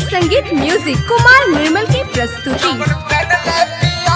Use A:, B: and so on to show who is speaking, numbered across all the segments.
A: संगीत म्यूजिक कुमार निर्मल की प्रस्तुति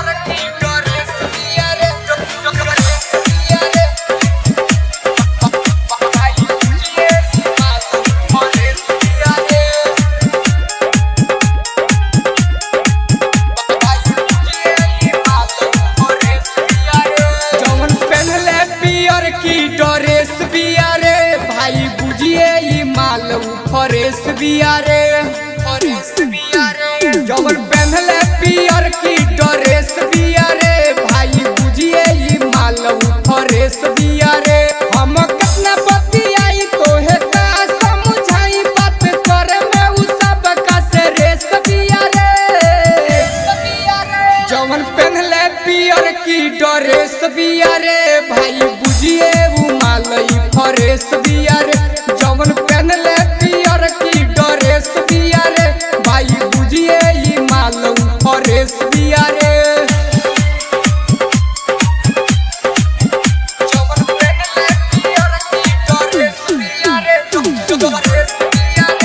B: जवन पहनले पियर की ड्रेस बिया रे भाई बुझिए ई माल फरेस बिया रे फरेस बिया रे जवन पहनले पियर की ड्रेस बिया रे भाई बुझिए ई माल फरेस बिया रे हम कितना बतियाई तोहे का समझाई बात करे में उ सब का से रेस बिया रे जवन पहनले पियर की ड्रेस बिया रे भाई बुझिए उ मालई फरेस बिया रे जवन पहनले पियर की ड्रेस बिया रे भाई बुझिए ई मालऊ फरेस बिया रे जवन पहनले पियर की ड्रेस बिया रे ड्रेस बिया रे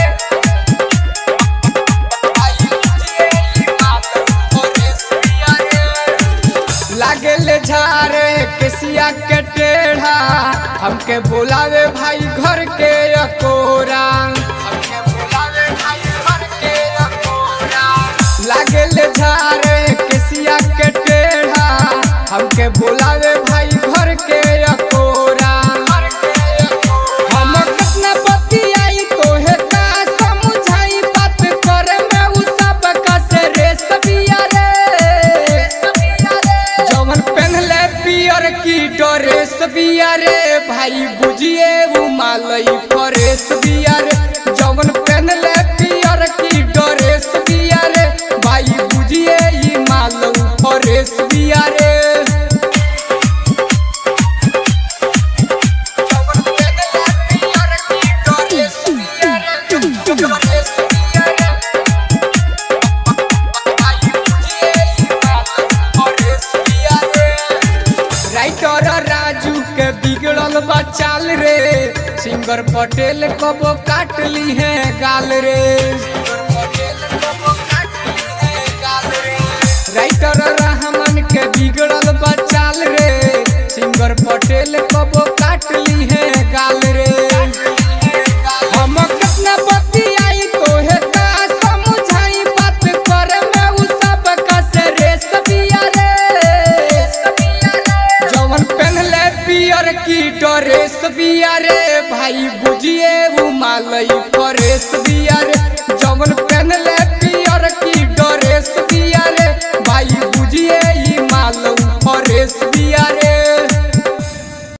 B: लागल झारे केसिया के टेढ़ा हमके बुलावे भाई घर के अकोरा हमके बुलावे भाई घर के अकोरा लागल झारे केसिया के टेढ़ा हमके बुलावे भाई घर के अकोरा हम कितना बतियाई तोहे का समझाई बात करे में उ सब का से रेस बिया रे जवन पहनले पियर की ड्रेस बिया रे भाई बुझिए उ मालई फरेस बिया रे जवन पहनले पियर की ड्रेस बिया रे भाई बुझिए ई मालऊ फरेस बिया रे जवन पहनले पियर की ड्रेस बिया रे ड्रेस बिया रे भाई बुझिए ई मालऊ फरेस बिया रे राइटर राजू के बिगड़ल बा चाल रे सिंगर पटेल कबो काट ली है गाल रे राइटर रहमान के बिगड़ल बा